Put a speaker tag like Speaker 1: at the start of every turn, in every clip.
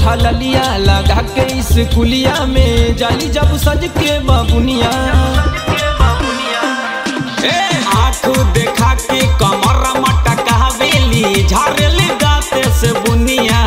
Speaker 1: उठा ललिया लगा के स्कूलिया में जाली जब सज के बबुनिया
Speaker 2: ए आँख देखा के कमर मटका बेली झारेल गाते से बुनिया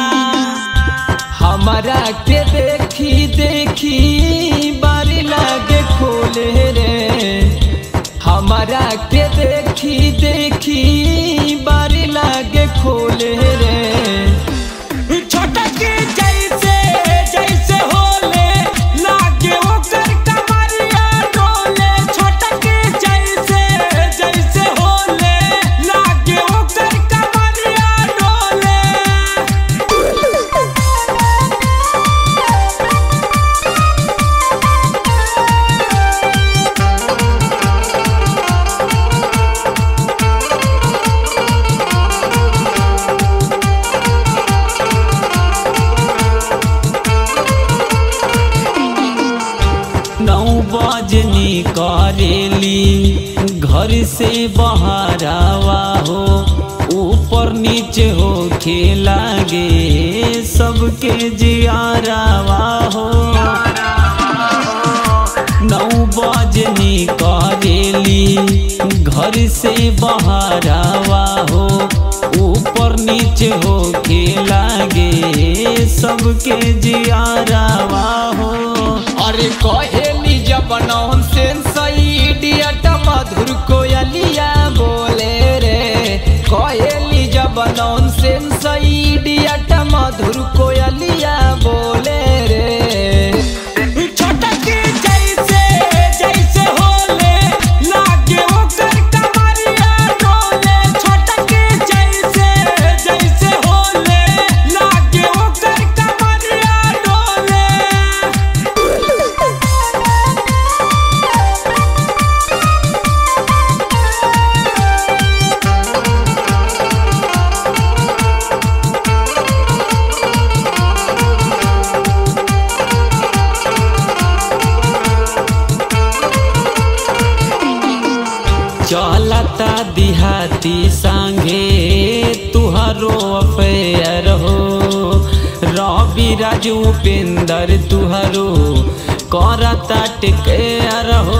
Speaker 1: हमारा के देखी देखी बारी लागे खोले रे हमारा के देखी देखी बारी लागे खोले रे
Speaker 2: छोटा के जैसे जैसे होले लागे ओकर कमरिया डोले छोटा के जैसे जैसे होले लागे ओकर कमरिया डोले नौ बजनी करेली घर से बहरावा हो ऊपर नीचे हो लागे सबके जियारावा हो नौ बजनी करेली घर से बहरावा हो ऊपर नीचे हो लागे सबके जियारावा हो
Speaker 1: अरे कहेली जब नौन सेंस इडियट मधुर कोयलिया बोले रे कहेली जब नौन सेंस इडियट मधुर कोयलिया बोले रे
Speaker 2: छोटा के जैसे जैसे होले लागे ओकर कमरिया डोले छोटा के जैसे जैसे होले लागे ओकर कमरिया डोले चलता दिहाती संगे तुहरो अफेयर हो रवि राजू उपेंद्र तुहरो करता टेकेयर हो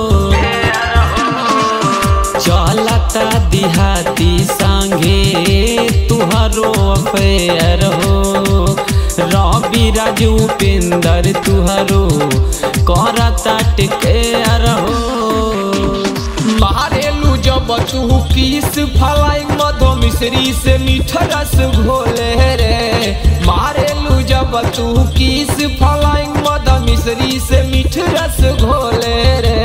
Speaker 2: चलता दिहाती संगे तुहरो अफेयर हो रवि राजू उपेंद्र तुहरो करता टेकेयर हो
Speaker 1: मारेलू जब तू किस फलाइंग मधो मिश्री से मीठा रस घोले रे मारेलू जब तू किस फलाइंग मधो मिश्री से मीठ रस घोले रे